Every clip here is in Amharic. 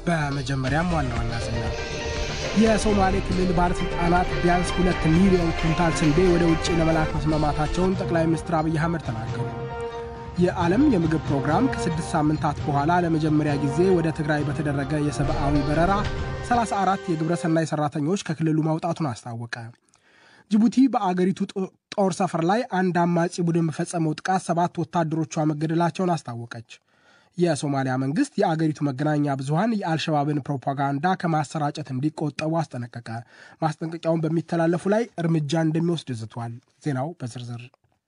በመጀመሪያም ዋና ዋና ዜና የሶማሌ ክልል ባለሥልጣናት ቢያንስ ሁለት ሚሊዮን ኩንታል ስንዴ ወደ ውጭ ለመላክ መስማማታቸውን ጠቅላይ ሚኒስትር አብይ አህመድ ተናገሩ። የዓለም የምግብ ፕሮግራም ከስድስት ሳምንታት በኋላ ለመጀመሪያ ጊዜ ወደ ትግራይ በተደረገ የሰብአዊ በረራ 34 የግብረሰናይ ሠራተኞች ከክልሉ ማውጣቱን አስታወቀ። ጅቡቲ በአገሪቱ ጦር ሰፈር ላይ አንድ አማጺ ቡድን በፈጸመው ጥቃት ሰባት ወታደሮቿ መገደላቸውን አስታወቀች። የሶማሊያ መንግስት የአገሪቱ መገናኛ ብዙሃን የአልሸባብን ፕሮፓጋንዳ ከማሰራጨት እንዲቆጠቡ አስጠነቀቀ። ማስጠንቀቂያውን በሚተላለፉ ላይ እርምጃ እንደሚወስድ ዝቷል። ዜናው በዝርዝር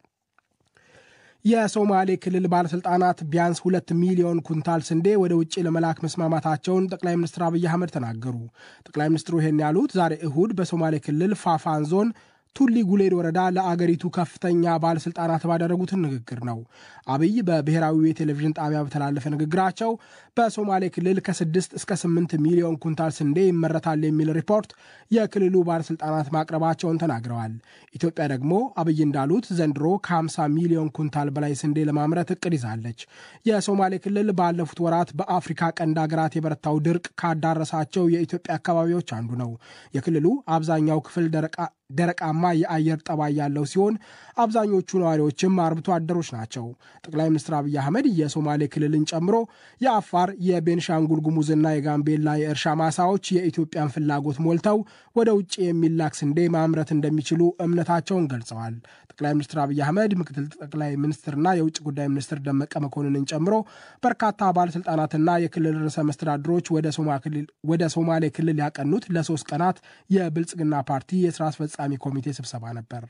የሶማሌ ክልል ባለሥልጣናት ቢያንስ ሁለት ሚሊዮን ኩንታል ስንዴ ወደ ውጭ ለመላክ መስማማታቸውን ጠቅላይ ሚኒስትር አብይ አህመድ ተናገሩ። ጠቅላይ ሚኒስትሩ ይህን ያሉት ዛሬ እሁድ በሶማሌ ክልል ፋፋን ዞን ቱሊ ጉሌድ ወረዳ ለአገሪቱ ከፍተኛ ባለሥልጣናት ባደረጉትን ንግግር ነው። አብይ በብሔራዊ የቴሌቪዥን ጣቢያ በተላለፈ ንግግራቸው በሶማሌ ክልል ከስድስት እስከ ስምንት ሚሊዮን ኩንታል ስንዴ ይመረታል የሚል ሪፖርት የክልሉ ባለሥልጣናት ማቅረባቸውን ተናግረዋል። ኢትዮጵያ ደግሞ አብይ እንዳሉት ዘንድሮ ከ50 ሚሊዮን ኩንታል በላይ ስንዴ ለማምረት እቅድ ይዛለች። የሶማሌ ክልል ባለፉት ወራት በአፍሪካ ቀንድ ሀገራት የበረታው ድርቅ ካዳረሳቸው የኢትዮጵያ አካባቢዎች አንዱ ነው። የክልሉ አብዛኛው ክፍል ደረቃማ የአየር ጠባይ ያለው ሲሆን አብዛኞቹ ነዋሪዎችም አርብቶ አደሮች ናቸው። ጠቅላይ ሚኒስትር አብይ አህመድ የሶማሌ ክልልን ጨምሮ የአፋር፣ የቤንሻንጉል ጉሙዝና የጋምቤላ የእርሻ ማሳዎች የኢትዮጵያን ፍላጎት ሞልተው ወደ ውጭ የሚላክ ስንዴ ማምረት እንደሚችሉ እምነታቸውን ገልጸዋል። ጠቅላይ ሚኒስትር አብይ አህመድ ምክትል ጠቅላይ ሚኒስትርና የውጭ ጉዳይ ሚኒስትር ደመቀ መኮንንን ጨምሮ በርካታ ባለሥልጣናትና የክልል ርዕሰ መስተዳድሮች ወደ ሶማሌ ክልል ያቀኑት ለሶስት ቀናት የብልጽግና ፓርቲ የስራ አስፈጻሚ ኮሚቴ ስብሰባ ነበር።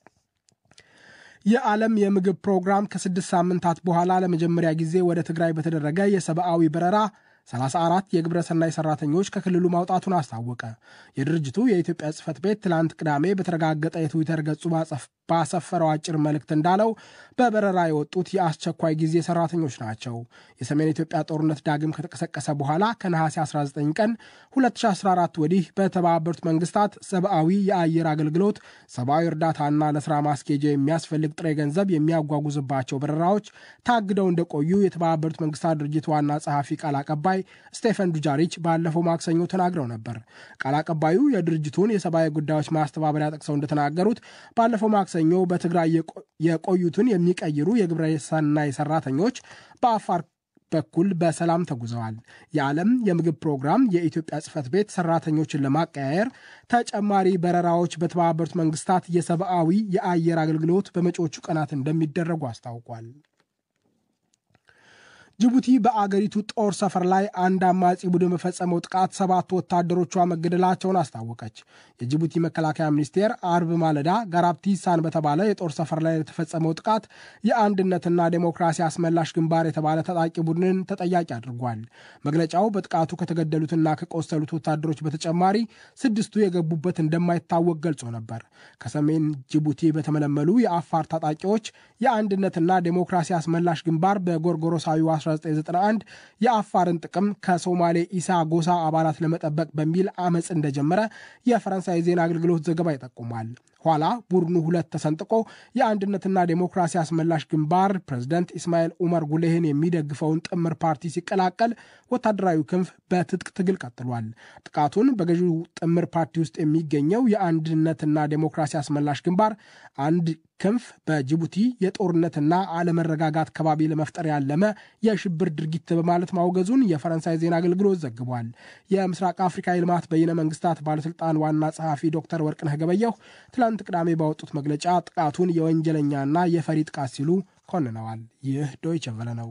የዓለም የምግብ ፕሮግራም ከስድስት ሳምንታት በኋላ ለመጀመሪያ ጊዜ ወደ ትግራይ በተደረገ የሰብአዊ በረራ 34 የግብረ ሰናይ ሰራተኞች ከክልሉ ማውጣቱን አስታወቀ። የድርጅቱ የኢትዮጵያ ጽህፈት ቤት ትላንት ቅዳሜ በተረጋገጠ የትዊተር ገጹ ባሰፈረው አጭር መልእክት እንዳለው በበረራ የወጡት የአስቸኳይ ጊዜ ሰራተኞች ናቸው። የሰሜን ኢትዮጵያ ጦርነት ዳግም ከተቀሰቀሰ በኋላ ከነሐሴ 19 ቀን 2014 ወዲህ በተባበሩት መንግስታት ሰብአዊ የአየር አገልግሎት ሰብአዊ እርዳታና ለስራ ማስኬጃ የሚያስፈልግ ጥሬ ገንዘብ የሚያጓጉዝባቸው በረራዎች ታግደው እንደቆዩ የተባበሩት መንግስታት ድርጅት ዋና ጸሐፊ ቃል አቀባይ ስቴፈን ዱጃሪች ባለፈው ማክሰኞ ተናግረው ነበር። ቃል አቀባዩ የድርጅቱን የሰብአዊ ጉዳዮች ማስተባበሪያ ጠቅሰው እንደተናገሩት ባለፈው ማክሰኞ በትግራይ የቆዩትን የሚቀይሩ የግብረ ሰናይ ሰራተኞች በአፋር በኩል በሰላም ተጉዘዋል። የዓለም የምግብ ፕሮግራም የኢትዮጵያ ጽህፈት ቤት ሰራተኞችን ለማቀያየር ተጨማሪ በረራዎች በተባበሩት መንግስታት የሰብአዊ የአየር አገልግሎት በመጪዎቹ ቀናት እንደሚደረጉ አስታውቋል። ጅቡቲ በአገሪቱ ጦር ሰፈር ላይ አንድ አማጺ ቡድን በፈጸመው ጥቃት ሰባት ወታደሮቿ መገደላቸውን አስታወቀች። የጅቡቲ መከላከያ ሚኒስቴር አርብ ማለዳ ጋራብቲሳን በተባለ የጦር ሰፈር ላይ የተፈጸመው ጥቃት የአንድነትና ዴሞክራሲ አስመላሽ ግንባር የተባለ ታጣቂ ቡድንን ተጠያቂ አድርጓል። መግለጫው በጥቃቱ ከተገደሉትና ከቆሰሉት ወታደሮች በተጨማሪ ስድስቱ የገቡበት እንደማይታወቅ ገልጾ ነበር። ከሰሜን ጅቡቲ በተመለመሉ የአፋር ታጣቂዎች የአንድነትና ዴሞክራሲ አስመላሽ ግንባር በጎርጎሮሳዊ 1991 የአፋርን ጥቅም ከሶማሌ ኢሳ ጎሳ አባላት ለመጠበቅ በሚል አመፅ እንደጀመረ የፈረንሳይ ዜና አገልግሎት ዘገባ ይጠቁማል። ኋላ ቡድኑ ሁለት ተሰንጥቆ የአንድነትና ዴሞክራሲ አስመላሽ ግንባር ፕሬዝደንት ኢስማኤል ኡመር ጉሌህን የሚደግፈውን ጥምር ፓርቲ ሲቀላቀል ወታደራዊ ክንፍ በትጥቅ ትግል ቀጥሏል። ጥቃቱን በገዢው ጥምር ፓርቲ ውስጥ የሚገኘው የአንድነትና ዴሞክራሲ አስመላሽ ግንባር አንድ ክንፍ በጅቡቲ የጦርነትና አለመረጋጋት ከባቢ ለመፍጠር ያለመ የሽብር ድርጊት በማለት ማውገዙን የፈረንሳይ ዜና አገልግሎት ዘግቧል። የምስራቅ አፍሪካ የልማት በይነ መንግስታት ባለስልጣን ዋና ጸሐፊ ዶክተር ወርቅነህ ገበየሁ ትላንት ቅዳሜ ባወጡት መግለጫ ጥቃቱን የወንጀለኛና የፈሪ ጥቃት ሲሉ ኮንነዋል። ይህ ዶይቸ ቨለ ነው።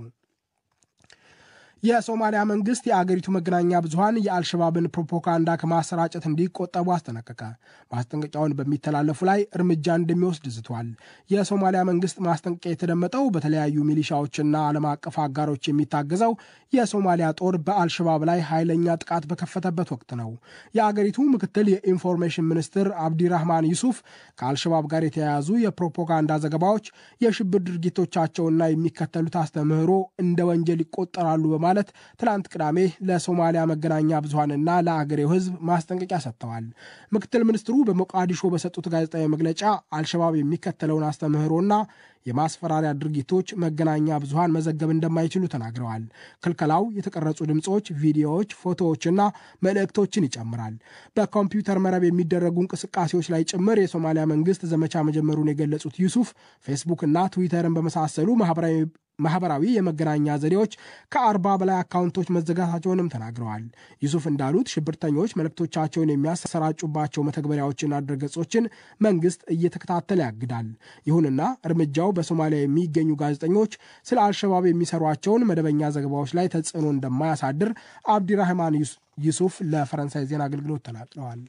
የሶማሊያ መንግስት የአገሪቱ መገናኛ ብዙኃን የአልሸባብን ፕሮፓጋንዳ ከማሰራጨት እንዲቆጠቡ አስጠነቀቀ። ማስጠንቀቂያውን በሚተላለፉ ላይ እርምጃ እንደሚወስድ ዝቷል። የሶማሊያ መንግስት ማስጠንቀቂያ የተደመጠው በተለያዩ ሚሊሻዎችና ዓለም አቀፍ አጋሮች የሚታገዘው የሶማሊያ ጦር በአልሸባብ ላይ ኃይለኛ ጥቃት በከፈተበት ወቅት ነው። የአገሪቱ ምክትል የኢንፎርሜሽን ሚኒስትር አብዲራህማን ዩሱፍ ከአልሸባብ ጋር የተያያዙ የፕሮፓጋንዳ ዘገባዎች የሽብር ድርጊቶቻቸውና የሚከተሉት አስተምህሮ እንደ ወንጀል ይቆጠራሉ በማለት በማለት ትላንት ቅዳሜ ለሶማሊያ መገናኛ ብዙሃንና ለአገሬው ሕዝብ ማስጠንቀቂያ ሰጥተዋል። ምክትል ሚኒስትሩ በሞቃዲሾ በሰጡት ጋዜጣዊ መግለጫ አልሸባብ የሚከተለውን አስተምህሮና የማስፈራሪያ ድርጊቶች መገናኛ ብዙሃን መዘገብ እንደማይችሉ ተናግረዋል። ክልከላው የተቀረጹ ድምፆች፣ ቪዲዮዎች፣ ፎቶዎችና መልእክቶችን ይጨምራል። በኮምፒውተር መረብ የሚደረጉ እንቅስቃሴዎች ላይ ጭምር የሶማሊያ መንግስት ዘመቻ መጀመሩን የገለጹት ዩሱፍ ፌስቡክ እና ትዊተርን በመሳሰሉ ማህበራዊ ማህበራዊ የመገናኛ ዘዴዎች ከአርባ በላይ አካውንቶች መዘጋታቸውንም ተናግረዋል። ዩሱፍ እንዳሉት ሽብርተኞች መልእክቶቻቸውን የሚያሰራጩባቸው መተግበሪያዎችና ድረገጾችን መንግስት እየተከታተለ ያግዳል። ይሁንና እርምጃው በሶማሊያ የሚገኙ ጋዜጠኞች ስለ አልሸባብ የሚሰሯቸውን መደበኛ ዘገባዎች ላይ ተጽዕኖ እንደማያሳድር አብዲራህማን ዩሱፍ ለፈረንሳይ ዜና አገልግሎት ተናግረዋል።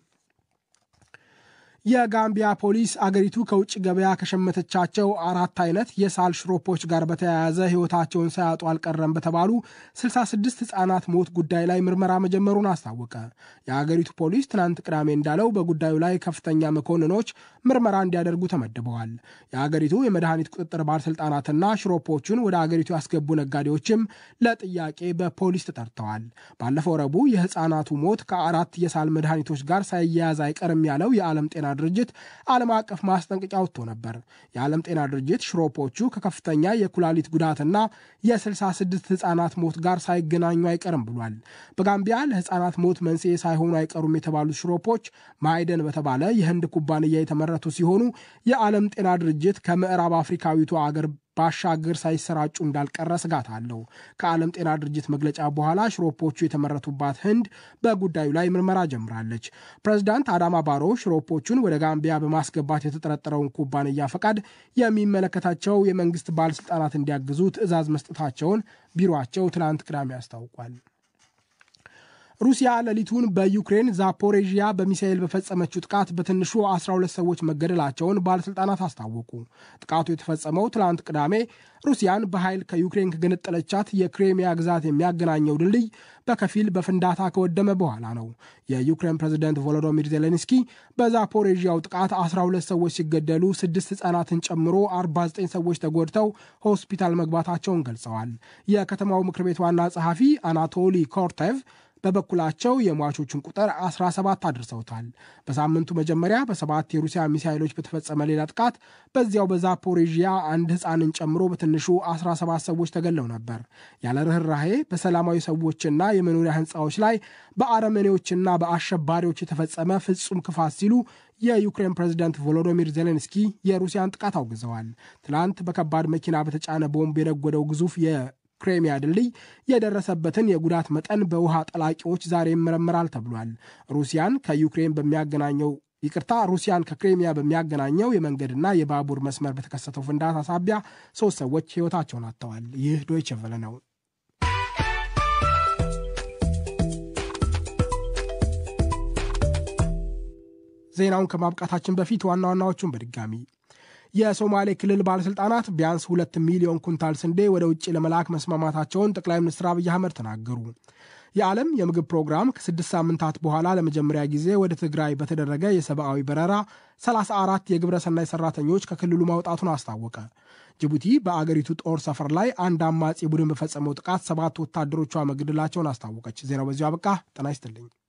የጋምቢያ ፖሊስ አገሪቱ ከውጭ ገበያ ከሸመተቻቸው አራት አይነት የሳል ሽሮፖች ጋር በተያያዘ ሕይወታቸውን ሳያጡ አልቀረም በተባሉ 66 ሕፃናት ሞት ጉዳይ ላይ ምርመራ መጀመሩን አስታወቀ። የአገሪቱ ፖሊስ ትናንት ቅዳሜ እንዳለው በጉዳዩ ላይ ከፍተኛ መኮንኖች ምርመራ እንዲያደርጉ ተመድበዋል። የአገሪቱ የመድኃኒት ቁጥጥር ባለሥልጣናትና ሽሮፖቹን ወደ አገሪቱ ያስገቡ ነጋዴዎችም ለጥያቄ በፖሊስ ተጠርተዋል። ባለፈው ረቡዕ የሕፃናቱ ሞት ከአራት የሳል መድኃኒቶች ጋር ሳይያያዝ አይቀርም ያለው የዓለም ጤና ድርጅት ዓለም አቀፍ ማስጠንቀቂያ ወጥቶ ነበር። የዓለም ጤና ድርጅት ሽሮፖቹ ከከፍተኛ የኩላሊት ጉዳትና የ66 ሕፃናት ሞት ጋር ሳይገናኙ አይቀርም ብሏል። በጋምቢያ ለሕፃናት ሞት መንስኤ ሳይሆኑ አይቀሩም የተባሉት ሽሮፖች ማይደን በተባለ የህንድ ኩባንያ የተመረቱ ሲሆኑ የዓለም ጤና ድርጅት ከምዕራብ አፍሪካዊቱ አገር ባሻገር ሳይሰራጩ እንዳልቀረ ስጋት አለው። ከዓለም ጤና ድርጅት መግለጫ በኋላ ሽሮፖቹ የተመረቱባት ህንድ በጉዳዩ ላይ ምርመራ ጀምራለች። ፕሬዚዳንት አዳማ ባሮ ሽሮፖቹን ወደ ጋምቢያ በማስገባት የተጠረጠረውን ኩባንያ ፈቃድ የሚመለከታቸው የመንግስት ባለስልጣናት እንዲያግዙ ትዕዛዝ መስጠታቸውን ቢሮአቸው ትናንት ቅዳሜ አስታውቋል። ሩሲያ ሌሊቱን በዩክሬን ዛፖሬዥያ በሚሳኤል በፈጸመችው ጥቃት በትንሹ 12 ሰዎች መገደላቸውን ባለሥልጣናት አስታወቁ። ጥቃቱ የተፈጸመው ትላንት ቅዳሜ ሩሲያን በኃይል ከዩክሬን ከገነጠለቻት የክሬሚያ ግዛት የሚያገናኘው ድልድይ በከፊል በፍንዳታ ከወደመ በኋላ ነው። የዩክሬን ፕሬዝደንት ቮሎዶሚር ዜሌንስኪ በዛፖሬዥያው ጥቃት 12 ሰዎች ሲገደሉ ስድስት ሕፃናትን ጨምሮ 49 ሰዎች ተጎድተው ሆስፒታል መግባታቸውን ገልጸዋል። የከተማው ምክር ቤት ዋና ጸሐፊ አናቶሊ ኮርቴቭ በበኩላቸው የሟቾቹን ቁጥር 17 አድርሰውታል። በሳምንቱ መጀመሪያ በሰባት የሩሲያ ሚሳይሎች በተፈጸመ ሌላ ጥቃት በዚያው በዛፖሬዥያ አንድ ሕፃንን ጨምሮ በትንሹ 17 ሰዎች ተገለው ነበር። ያለ ርኅራሄ በሰላማዊ ሰዎችና የመኖሪያ ሕንፃዎች ላይ በአረመኔዎችና በአሸባሪዎች የተፈጸመ ፍጹም ክፋት ሲሉ የዩክሬን ፕሬዚደንት ቮሎዶሚር ዜሌንስኪ የሩሲያን ጥቃት አውግዘዋል። ትናንት በከባድ መኪና በተጫነ ቦምብ የነጎደው ግዙፍ ክሬሚያ ድልድይ የደረሰበትን የጉዳት መጠን በውሃ ጠላቂዎች ዛሬ ይመረምራል ተብሏል። ሩሲያን ከዩክሬን በሚያገናኘው ይቅርታ ሩሲያን ከክሬሚያ በሚያገናኘው የመንገድና የባቡር መስመር በተከሰተው ፍንዳታ ሳቢያ ሶስት ሰዎች ሕይወታቸውን አጥተዋል። ይህ ዶይቸ ቨለ ነው። ዜናውን ከማብቃታችን በፊት ዋና ዋናዎቹን በድጋሚ የሶማሌ ክልል ባለሥልጣናት ቢያንስ ሁለት ሚሊዮን ኩንታል ስንዴ ወደ ውጭ ለመላክ መስማማታቸውን ጠቅላይ ሚኒስትር አብይ አህመድ ተናገሩ። የዓለም የምግብ ፕሮግራም ከስድስት ሳምንታት በኋላ ለመጀመሪያ ጊዜ ወደ ትግራይ በተደረገ የሰብአዊ በረራ 34 የግብረ ሰናይ ሠራተኞች ከክልሉ ማውጣቱን አስታወቀ። ጅቡቲ በአገሪቱ ጦር ሰፈር ላይ አንድ አማጺ ቡድን በፈጸመው ጥቃት ሰባት ወታደሮቿ መገደላቸውን አስታወቀች። ዜናው በዚሁ አበቃ። ጤና ይስጥልኝ።